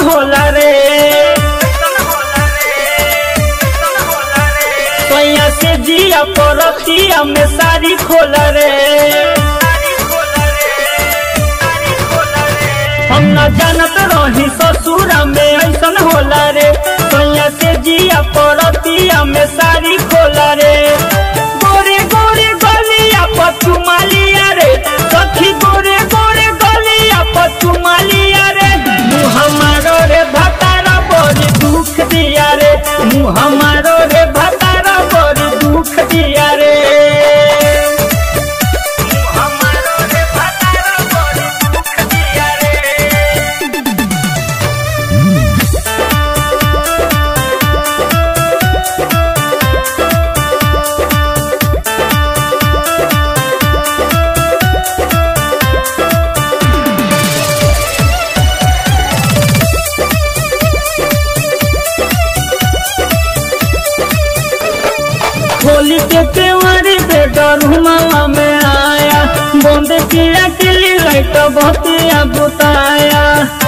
होला रे सैया से जिया परतिया में सारी खोला रे हम न जानत रही ससुरा में ऐसन होला रे सैया से जिया परतिया में सारी खोला रे गोरे गोरे गलिया पचुमालिया रे सखी गोरे गोरे गलिया पचुमालिया रे मुँह हमारो रे भतारा बड़ी दुख दिया रे मुँह हमारो रे भतारा बड़ी दुख दिया रे मुँह हमारो रे भतारा बड़ी दुख दिया रे होली के त्योहारी पे डरुमा में आया बंद किया किली लाइट बतिया बुताया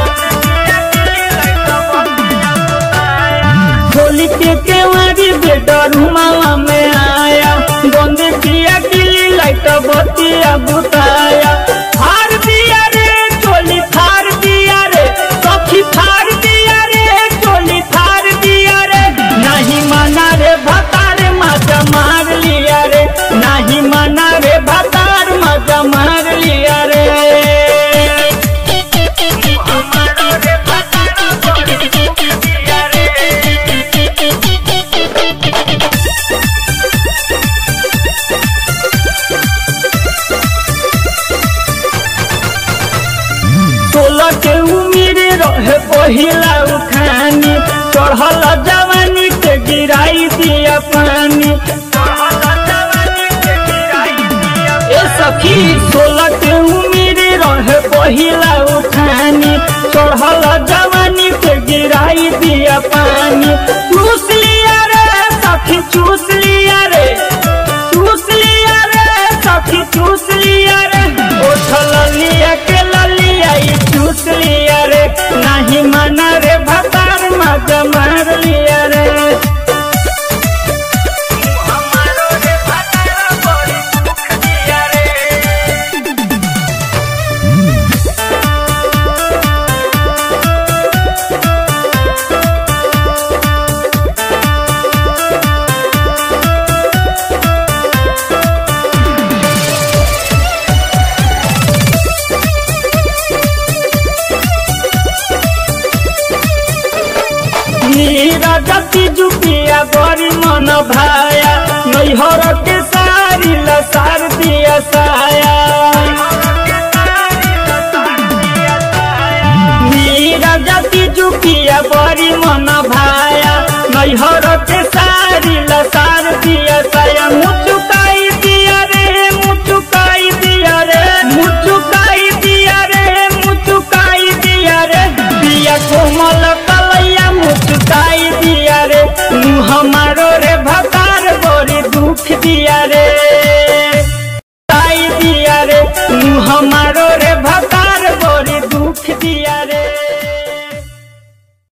होली के त्योहारी पे डरुमा में आया बंद किया किली लाइट बतिया बुताया हार दिया रे चोली थार दिया रे सखी थार दिया रे चोली थार दिया रे नहीं माना रे भतार मजा मार लिया रे नहीं माना रे भतार मजा मार लिया रे हमारो रे भतार बड़ी दुख दिया रे सोलह के उम्र रहे पहिला उठानी चढ़ल जवानी के गिराई दिया पानी ए सखी सोलह के उम्र रहे पहिला उठानी चढ़ल जवानी के गिराई दिया पानी चूस लिया रे सखी चूस लिया रे चूस लिया रे सखी चूस लिया रे उठल लिया के ललिया ई चूस लिया रे नहीं माना रे भतार मजा मार लिया रे हमारो रे भतार बड़ी दुख दिया रे नीरा जति जुपिया बड़ी मन भाया नैहर के सारी लसार दिया साया नीरा जति जुपिया बड़ी मन